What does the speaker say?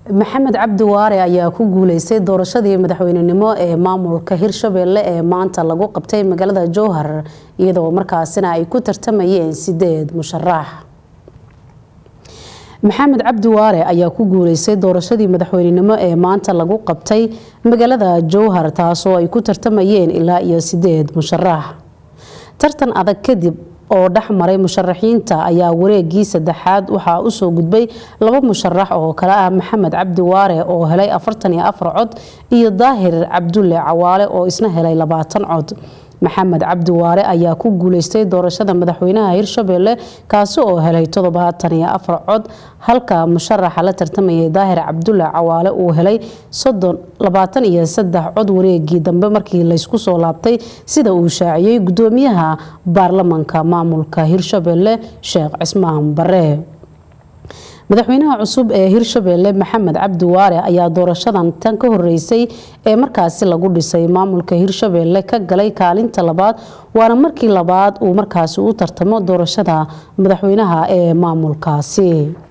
maxamed cabdi waare ayaa ku guuleystay doorashadii madaxweynenimo ee maamulka hirshabelle ee maanta lagu qabtay magaalada jowhar iyadoo markaasina ay ku tartamayeen sideed musharax maxamed cabdi waare ayaa ku guuleystay doorashadii madaxweynenimo ee maanta lagu qabtay magaalada jowhar taasoo ay ku tartamayeen ilaa iyo sideed musharax tartan adag kadib oo dhex maray musharaxiinta ayaa wareegii saddexaad waxaa usoo gudbay laba musharax oo kale ah maxamed cabdi waare oo helay afartan iyo afar cod iyo daahir cabdulle cawaale oo isna helay labaatan cod maxamed cabdi waare ayaa ku guuleystay doorashada madaxweynaha hirshabelle kaasi oo helay toddobaatan iyo afar cod halka musharaxa la tartamayay daahir cabdulle cawaale uu helay soddon labaatan iyo saddex cod wareegii dambe markii laysku soo laabtay sida uu shaaciyey gudoomiyaha baarlamanka maamulka hirshabelle sheekh cismaan bare madaxweynaha cusub ee hirshabelle maxamed cabdi waare ayaa doorashadan tan ka horeysay ee markaasi lagu dhisay maamulka hirshabelle ka galay kaalinta labaad waana markii labaad uu markaasi u tartamo doorashada madaxweynaha ee maamulkaasi